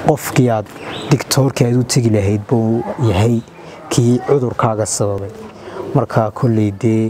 qofkii aad digtoorkii aad u tegi lahayd buu yahay kii cudurkaaga sababay marka kolley dee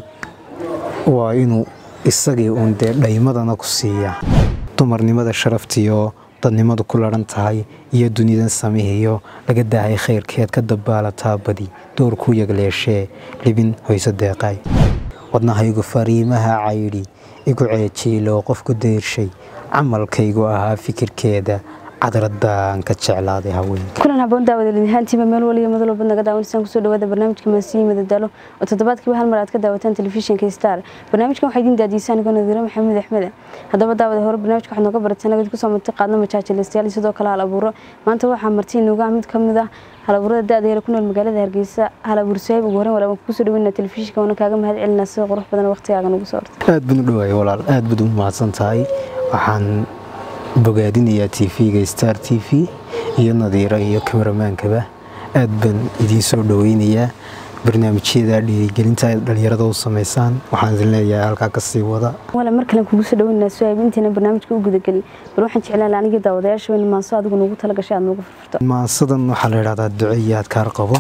waa inuu isagii uun dee dhaymadana ku siiya dumarnimada sharaftiyo dadnimadu ku laran tahay iyo dunidan samihiyo laga daahay khayrkeed ka dabaalataa badi doorkuu yagleeshee libin hoyse deeqay wadnahaygu fariimaha caydhi igu ceejiilo qofku dayrshay camalkaygu ahaa fikirkeeda cadradaan ka jeclaaday haweenka kulan haboon daawadalidhaantiiba meel waliya madal walbad naga daawanisaan kusoo dhawaada barnaamijka maasiyi madadaalo oo toddobaadkiiba hal mar aad ka daawataan telefishinka star barnaamijkan waxaa idiin daadiisaan igoo nadiiro maxamuud axmede haddaba daawada hore barnaamijka waxaad nooga barateen nagad kusoo marti qaadna majaajilaystayaal iyo sidoo kale hal abuuro maanta waxaa marti inooga mid ka mid ah hal abuurada da-da yara ku nool magaalada hargeysa hal abuur sahiib ugu horreyn walaal waan kugu soo dhaweynaa telefishinka waana kaaga mahad celinaa sida qurux badan waqtigaaga nagu soo hortay aad baan u dhawaayay walaal aad baad u mahadsan tahay waxaan bogaadinayaa t v-ga star t v iyo nadiiro iyo kameramaankaba aad baan idiin soo dhaweynayaa barnaamijyada dhiirigelinta aad dhalinyarada u sameysaan waxaan idin leeyahay halkaa kasii wada wala mar kale kugu soo dhaweynaa suhaib intayna barnaamijka u gudagelin bal waxaan jeclaan lahaa anigii daawadayaasha weyn maanso adigu noogu talagashay aad noogu furfurto maansadan waxaa la idhahdaa duco iyo adkaar qabo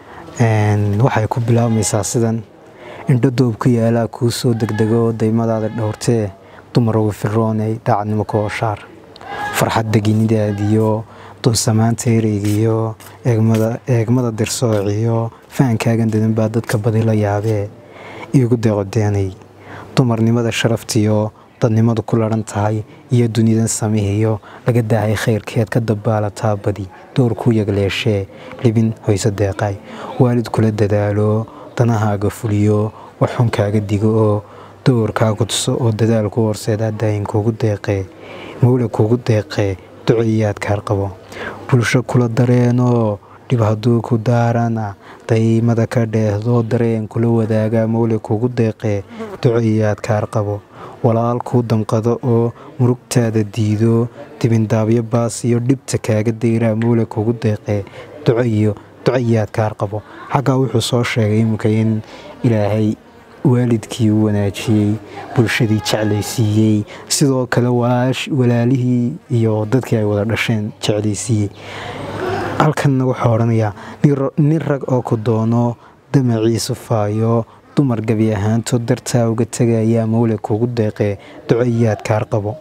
waxay ku bilaabmaysaa sidan indho doob ku yaalaa kuu soo degdego daymadaada dhowrtee dumar ugu firoonay daacadnimo ku hoshaar farxad deginidaadiyo dunsamaanta ereygiyo eegmada dirsoociyo fahankaagan dadan baa dadka badi la yaabee iigu deeqodeenay dumarnimada sharaftiyo dadnimadu ku laran tahay iyo dunidan samihiyo laga daahay khayrkeed ka dabaalataa badi doorkuu yagleeshee libin hoyse deeqay waalid kula dadaalo danahaaga fuliyo waxxun kaaga digo oo doorkaagu tuso oo dadaalku horseedaa daayin kuugu deeqee mawle kuugu deeqee duco iyo adkaar qabo bulsho kula dareenoo dhib hadduu ku daarana daymada ka dheehdoo dareen kula wadaagaa mawle kuugu deeqee duco iyo adkaar qabo walaal kuu damqado oo murugtaada diido dibindaabyo baas iyo dhibta kaaga dayraa mawle kuugu deeqee duco iyo duco iyo adkaar qabo xaggaa wuxuu soo sheegay iminka in ilaahay waalidkii u wanaajiyey bulshadii jeclaysiiyey sidoo kale walaalihii iyo dadkii ay wada dhasheen jeclaysiiyey halkanna wuxuu odhanayaa nin rag oo ku doono damaciisu faayo dumar gebi ahaantood dartaa uga tegayaa mawle kuugu deeqee duco iyo adkaar qabo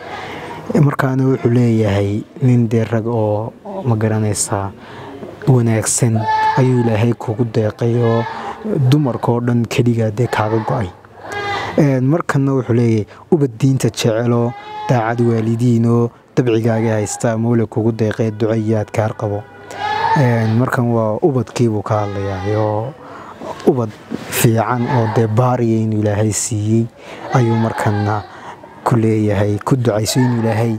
markaana wuxuu leeyahay nin dee rag oo ma garanaysaa wanaagsan ayuu ilaahay kuugu deeqay oo dumarkaoo dhan keligaa dee kaaga go-ay markanna wuxuu leeyahay ubad diinta jecelo daacad waalidiinoo dabcigaaga haystaa mawle kugu deeqee duco iyo adkaar qabo markan waa ubadkiibuu ka hadlayaa oo ubad fiican oo dee baariya inuu ilaahay siiyey ayuu markana ku leeyahay ku ducayso inuu ilaahay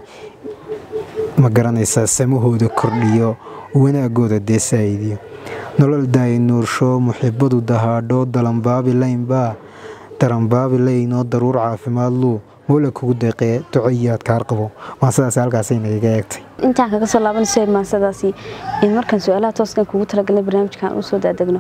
ma garanaysaa samahooda kordhiyo wanaagooda dee saa'idiyo nolol daayi nuursho muxibadu dahaadho dalanbaabi laynbaa daranbaabi layn oo daruur caafimaad luu mawle kugu deeqee duco iyo adkaar qabo maasadaas halkaasay nagaga eegtay intaan kaga soo laaban suhaib maasadaasi markaan su-aalaha tooskan kugu talagalnay barnaamijkan usoo daadegno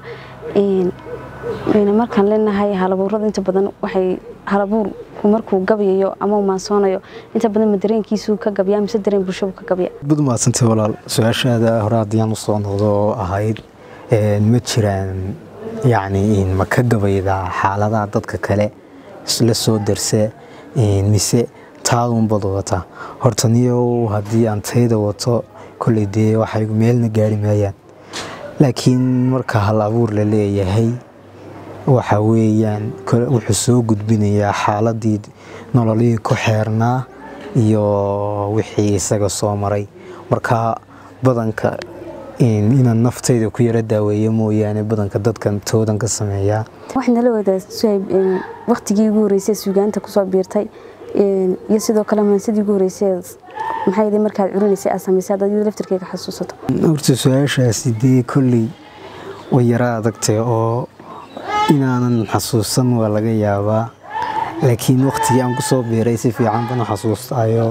markaan leenahay halabuurada inta badan waxay halabuurku markuu gabayayo ama maansoonayo inta badan ma dareenkiisuu ka gabyaa mise dareen bulshadu ka gabya bad maadsantay walaal su-aashaada hore haddiyaan usoo noqdo oo ahayd ma jiraan yacni ma ka gabaydaa xaaladaha dadka kale la soo darse mise taadunbad wata horta niyow haddii aan tayda wato kolley dee waxay meelna gaari maayaan laakiin marka hal abuur la leeyahay waxa weeyaan wuxuu soo gudbinayaa xaaladii nololihii ku xeernaa iyo wixii isaga soo maray marka badanka inaan naftayda ku yaro daaweeyo mooyaane badanka dadkan toodan ka sameeyaa waxaad nala wadaa suhaib waktigii ugu horreysay suugaanta kusoo biirtay iyo sidoo kale maansadii ugu horreysay maxay yidhi markaad curinaysay aad samaysay haddaad iyada laftirkeyga xasuusato horta su-aashaasi dee kolley way yaro adagtay oo inaanan xasuusan waa laga yaabaa laakiin waktigii aan kusoo biiray si fiican bana xasuustayo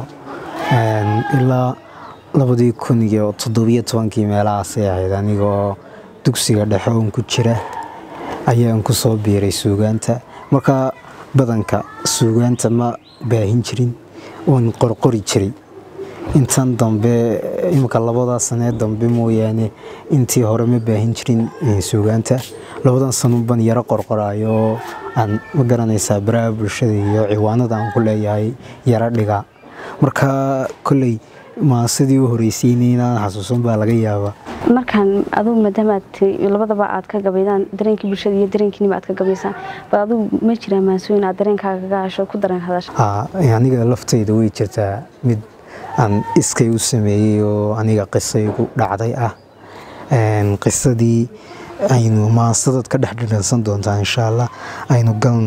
ilaa labadii kun iyo toddobiyo tobankii meelahaasay ahayd anigoo dugsiga dhexe oon ku jira ayaan kusoo biiray suugaanta marka badanka suugaanta ma baahin jirin oon qorqori jiray intan dambe imika labadaa sanee dambe mooyaane intii hore ma baahin jirin suugaanta labadan sanunban yaro qorqoraayo aan ma garanaysaa baraha bulshada iyo ciwaanada aan ku leeyahay yaro dhiga marka kolley maasidii u horeysiynay inaan xasuusan baa laga yaabaa markaan adugu maadaama aad labadaba aad ka gabaydaan dareenkii bulshada iyo dareenkiinima aad ka gabaysaan bal adugu ma jiraa maansooyin aad dareenkaaga kaga hasho ku dareen hadasha aniga laftayda way jirtaa mid aan iskay u sameeyey oo aniga qisaygu dhacday ah qisadii aynu maansadaad ka dhex dhidhansan doontaa insha allah aynu galno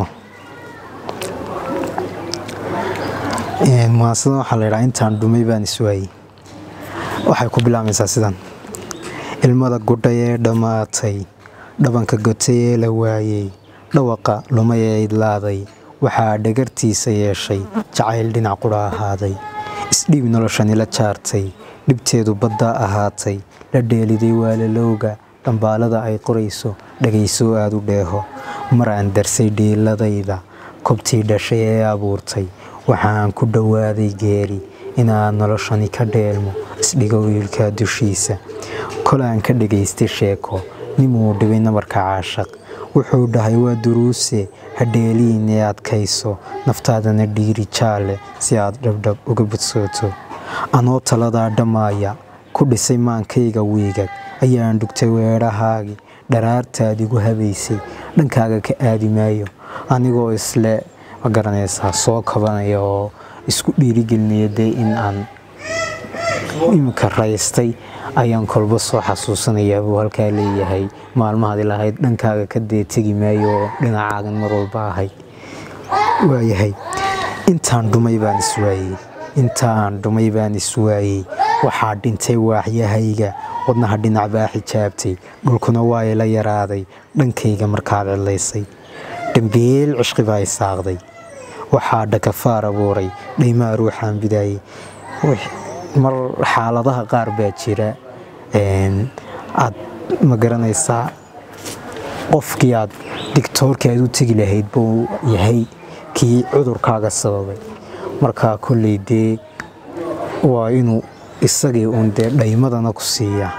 maansadan waxaa la ydhaa intaan dhumay baan iswaayey waxay ku bilaabmaysaa sidan ilmada gudhay ee dhammaatay dhabanka gotay ee la waayey dhawaqa lumay ee idlaaday waxaa dhagartiisa yeeshay jacayl dhinac qudha ahaaday isdhiib noloshani la jaartay dhibteedu baddaa ahaatay la dheeliday waalalowga dhambaalada ay qorayso dhagaysoo aad u dheeho mar aan darsay dhiiladayda kobtii dhashay ee abuurtay waxaan ku dhowaaday geeri inaad noloshani ka dheelmo isdhigo wiilkaa dushiisa kol aan ka dhagaystay sheeko nimuu dhibay nabarka caashaq wuxuu dhahay waa duruuse hadheeliin ee adkayso naftaadana dhiiri jaalle si aad dhabdhab uga budsooto anoo taladaa dhammaaya ku dhisay maankayga wiigag ayaan dhugtay weedhahaagii dharaartaad igu habaysay dhankaaga ka aadi maayo anigoo isle ma garanaysaa soo kabanaya oo isku dhiirigelinaya dee in aan imika raystay ayaan kolba soo xasuusanayaa buu halkaa leeyahay maalmahaad ilahayd dhankaaga ka dee tegi maayo oo dhinacaagan mar walba ahay waayahay intaan dhumay baan iswaayey intaan dhumay baan iswaayey waxaa dhintay waaxyahayga wadnaha dhinac baa xijaabtay dhulkuna waa ila yaraaday dhankayga markaad cidlaysay dhambeel cishqi baa isaaqday waxaa dhakafaar abuuray dhaymaa ruuxaan bidaayey mar xaaladaha qaar baa jira aad ma garanaysaa qofkii aad digtoorkii aad u tegi lahayd buu yahay kii cudurkaaga sababay markaa kolley dee waa inuu isagii uun dee dhaymadana ku siiyaa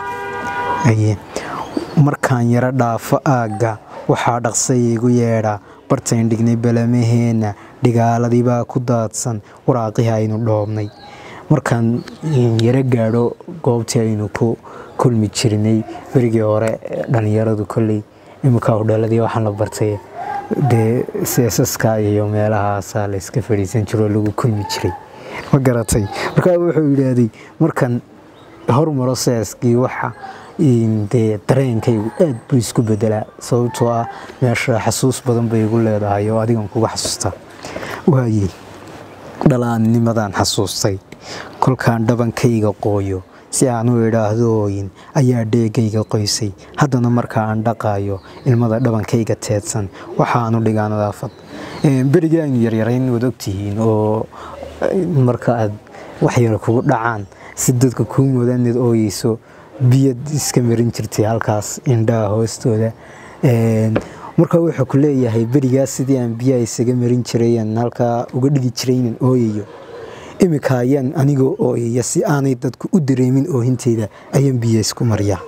markaan yaro dhaafo aagga waxaa dhaqsay igu yeedhaa bartayn dhignay balamaheenna dhigaaladii baa ku daadsan waraaqihii aynu dhoobnay markaan yaro gaadho goobtii aynu ku kulmi jirnay berigii hore dhallinyaradu kolley iminka hodheeladii waxaan la bartay dee seesaska iyo meelahaasaa la iska fadhiisan jiroo lagu kulmi jiray ma garatay markaa wuxuu yidhaahday markan hormaro seeskii waxa dee dareenkaygu aad buu isku bedelaa sababtoo ah meesha xasuus badan bay igu leedahay oo adigan kuga xasuustaa waayey dhalaannimadaan xasuustay kolkaan dhabankayga qooyo si aan u idhaahdo ooyin ayaa dheegayga qoysay haddana marka aan dhaqaayo ilmada dhabankayga teedsan waxaanu dhigaa nadaafad berigii aynu yaryarayn waad ogtihiin oo marka aad waxyar kugu dhacaan si dadka kuu moodaanad ooyeyso biyad iska marin jirtay halkaas indhaha hoostooda marka wuxuu ku leeyahay berigaas sidii aan biyaha isaga marin jirayaan halkaa uga dhigi jiray inaan ooyayo iminka ayaan anigoo ooyaya si aanay dadku u dareemin oohinteyda ayaan biyo isku maryaa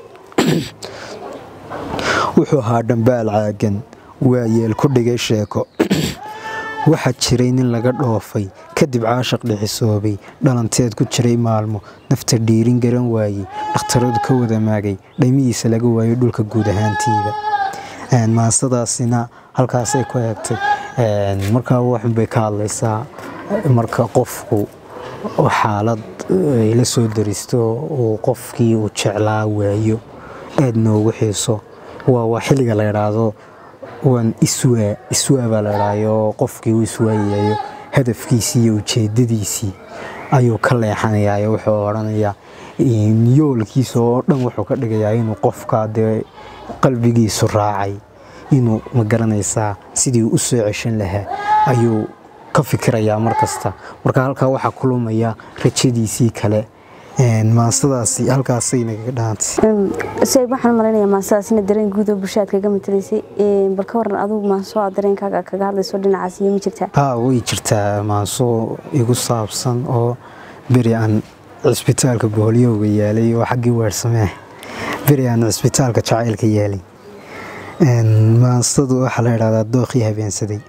wuxuu ahaa dhambaal caagan waa yeel ku dhigay sheeko waxaa jiray nin laga dhoofay kadib caashaq dhixisoobay dhalanteed ku jiray maalmo nafta dhiirin garan waayey dhakhtaradu ka wada maagay dhaymihiisa laga waayay dhulka guud ahaantiida maasadaasina halkaasay ku eegtay markaa waxunbay ka hadlaysaa marka qofku xaalad la soo daristo uu qofkii uu jeclaa waayo aad noogu xiiso waa xilliga la idhaahdo waan iswaa iswaa baa la idhaayo qofkii uu iswaayayo hadafkiisii iyo ujeedadiisii ayuu ka leexanayaa wuxuu odhanayaa yoolkiisa oo dhan wuxuu ka dhigayaa inuu qofka dee qalbigiisu raacay inuu ma garanaysaa sidii u soo ceshan lahaa ayuu ka fikirayaa markasta marka halkaa waxaa ku lumaya rajadiisii kale maasadaasi halkaasay nagaga dhaantay say waxaan malaynayaa maasadaasina dareen guud oo bulshada aad kaga matalaysay bal ka waran adigu maansoo aad dareenkaaga kaga hadlayso dhinacaas iyo ma jirtaa haa way jirtaa maansoo igu saabsan oo beri aan cisbitaalka boholyowga yaalay oo xaggii weersamee beri aan cisbitaalka jacaylka yaalay maansadu waxaa la idhahdaa dooqii habeensaday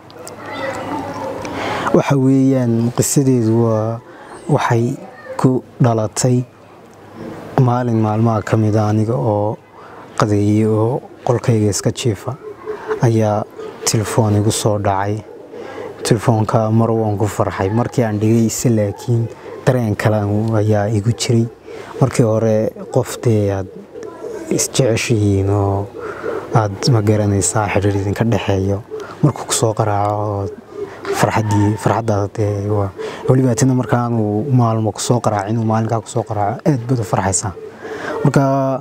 waxa weeyaan qisadeedu waa waxay ku dhalatay maalin maalmaha ka mida aniga oo qadeeyey oo qolkayga iska jiifa ayaa telefoon igu soo dhacay telefoonka mar waan ku farxay markii aan dhigayse laakiin dareen kale ayaa igu jiray markii hore qof dee aad isjeceshihiin oo aad ma garanaysaa xidhiir idinka dhexeeyo markuu kusoo qaraaco farxadii farxaddaada dee waa weliba tina markaanu maalmo kusoo qaraaco inuu maalinkaa kusoo qaraaco aad baad u farxaysaa marka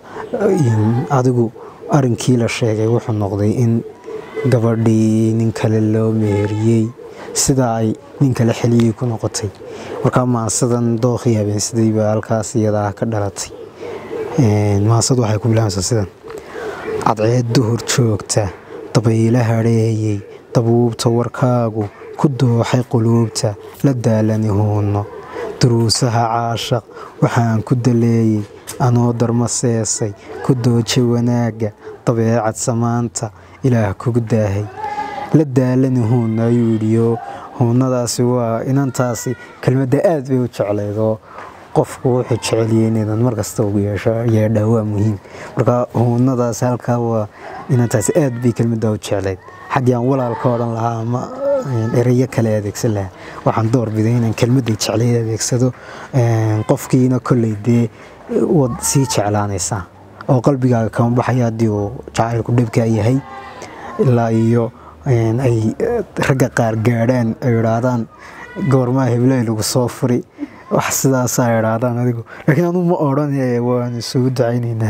adigu arrinkii la sheegay wuxuu noqday in gabadhii nin kale loo meheriyey sida ay nin kale xeliyey ku noqotay markaa maansadan dooqii habeensaday baa halkaas iyadaa ka dhalatay maansadu waxay ku bilaabaysaa sidan cadceed duhur joogta dabayla hadheeyey dabuubta warkaagu ku dooxay quluubta la daalani huunno duruusaha caashaq waxaan ku daleeyey anoo darma seesay ku dooja wanaagga dabeecad samaanta ilaah kugu daahay la daalani huunno ayuu yidhiyo huunnadaasi waa inantaasi kelmadda aad bay u jeclayd oo qofku wuxuu jeceliyey inaydan markasta ugu yeedhaa waa muhiim marka huunnadaasi halkaa waa inantaasi aad bay kelmaddaa u jeclayd xaggii aan walaalka odhan lahaa ama ereyo kale adeegsan lahaa waxaan doorbiday inaan kelmadday jeclayd adeegsado qofkiina kolley dee waad sii jeclaanaysaa oo qalbigaaga kama baxaya haddii uu jacaylku dhibkaa yahay ilaa iyo ay ragga qaar gaadhaan ay idhaahdaan goormaa hebley lagu soo furi wax sidaasaa idhaahdaan adigu laakiin anuu ma odhan waan isugu ducaynaynaa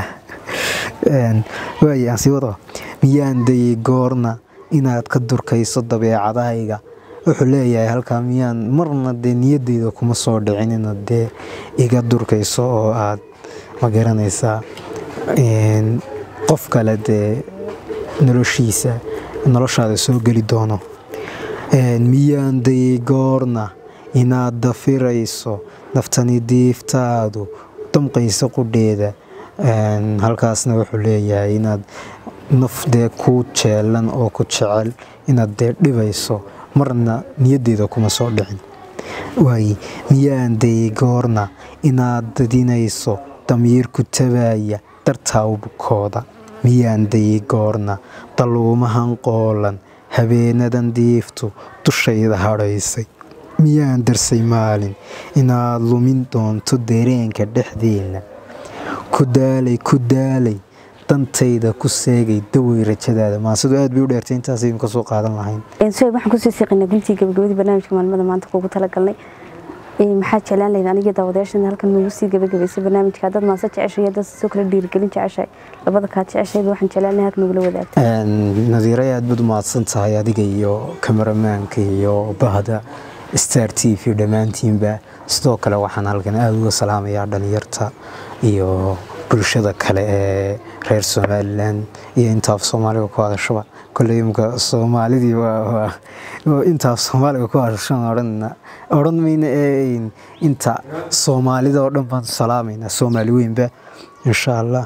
waay aan sii wado miyaan dayey goorna inaad ka durkayso dabeecadahayga wuxuu leeyahay halkaa miyaan marna dee niyaddeyda kuma soo dhicin inaad dee iga durkayso oo aad ma garanaysaa qof kale dee noloshiisa noloshaada soo geli doono miyaan dayey goorna inaad dafirayso naftani diiftaadu damqayso qudheeda halkaasna wuxuu leeyahay inaad naf dee ku jeelan oo ku jecel inaad dee dhibayso marna niyaddeeda kuma soo dhicin waaye miyaan dayey goorna inaad dadinayso damiirku tabaaya dartaa bukooda miyaan dayey goorna daluumahan qoolan habeenadan diiftu dushayda hadhaysay miyaan darsay maalin inaad lumin doonto dareenka dhexdeenna ku daalay ku daalay dantayda ku seegay dawey rajadaada maasadu aad bay u dheertay intaas idin ka soo qaadan lahayn soeb waxaan kusii siiqaynaa guntii gabagabadii barnaamijka maalmada maanta kuugu talagalnay maxaa jeclaan lahayd aniga daawadayaashan halkan nagu sii gabagabaysay barnaamijka dad maase jeceshay iyo dad sidoo kale dhiirigelin jeceshay labada kaad jeceshayba waxaan jeclaan lahay halkan nagula wadaagta nadiiray aad baad u mahadsan tahay adiga iyo kameramaanka iyo bahda star t v dhammaantiinba sidoo kale waxaan halkan aada uga salaamayaa dhalinyarta iyo bulshada kale ee reer somalilan iyo intaaf soomaaliga ku hadashaba kolley imka soomaalidii intaaf soomaaliga ku hadashan odhanna odhan mayna ee inta soomaalida oo dhan baan salaamaynaa soomaali weynba insha allah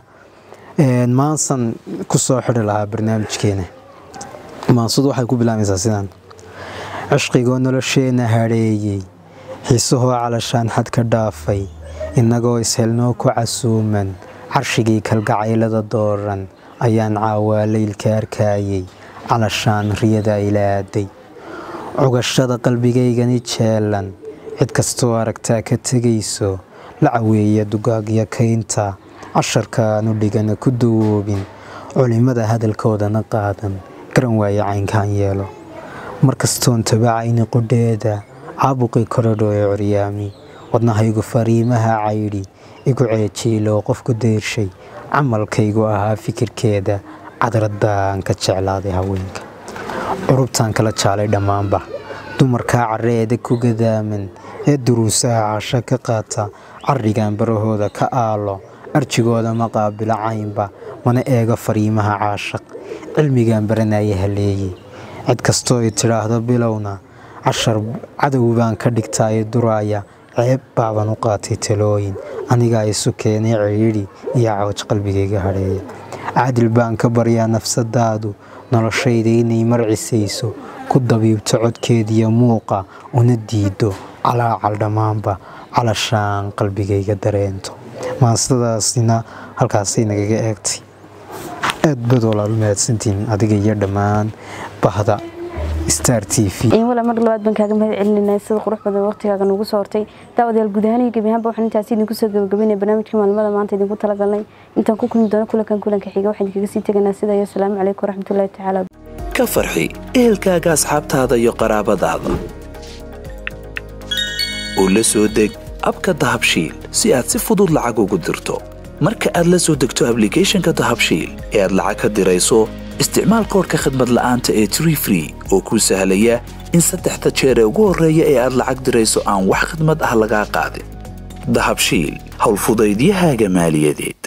maansan ku soo xidhi lahaa barnaamijkeena maansadu waxay ku bilaabaysaa sidaan cishqigoo nolosheenna hadheeyey xiisahoo calashaan xad ka dhaafay innagoo ishelnoo ku casuuman carshigii kalgacaylada dooran ayaan caawaa leylka arkaayey calashaan riyada ilaaday cugashada qalbigaygani jeelan cid kastoo aragtaa ka tegayso la caweeya dugaagyo kaynta casharkaanu dhigana ku dawoobin culimmada hadalkoodana qaadan garan waaye caynkaan yeelo markastoon tabacayni qudheeda caabuqii korodho ee coryaami wadnahaygu fariimaha caydhi igu ceejiiloo qofku deyrshay camalkaygu ahaa fikirkeeda cadradaan ka jeclaaday haweenka curubtaan kala jaalay dhammaanba dumarkaa carreeda ku gadaaman ee duruusaha casho ka qaata carrigan barahooda ka aalo arjigooda ma qaabilo caynba mana eego fariimaha caashaq cilmigan baranaya haleeye cid kastoo i tidhaahdo bilowna cashar cadow baan ka dhigtaa i duraaya ceeb baaban u qaatay talooyin anigaa isu keenay cidhiidhi iyo cawj qalbigayga hadheeya cadil baan ka baryaa nafsadaadu noloshayda inay marcisayso ku dabiibto codkeediyo muuqa una diido calaacal dhammaanba calashaan qalbigayga dareento maasadaasina halkaasay nagaga eegtay aad baad walaal mahadsantiin adiga iyo dhammaan bahda star t v wala mar labaad baan kaaga mahad celinayna sida qurux badan waqtigaaga noogu soo hortay daawadayaal guud ahaan iyo gebi ahaanba waxaan intaasi idinku soo gabagabaynaya barnaamijka maalmada maanta idinku talagalnay intaan ku kulmi doono kulankan kulanka xiga waxaan idinkaga sii teganaa sida iyo asalaamu calaykum waraxmatullaahi tacaala ka farxi ehelkaaga asxaabtaada iyo qaraabadaada oo la soo deg abka dahabshiil si aad si fudud lacag ugu dirto marka aad la soo degto ablicathonka dahabshiil ee aad lacag ka dirayso isticmaal koorka khadmad la'aanta ee tree free oo kuu sahlaya in saddexda jeer ee ugu horreeya ee aad lacag dirayso aan wax khidmad ah lagaa qaadin dahabshiil howlfudaydiyahaaga maaliyadeed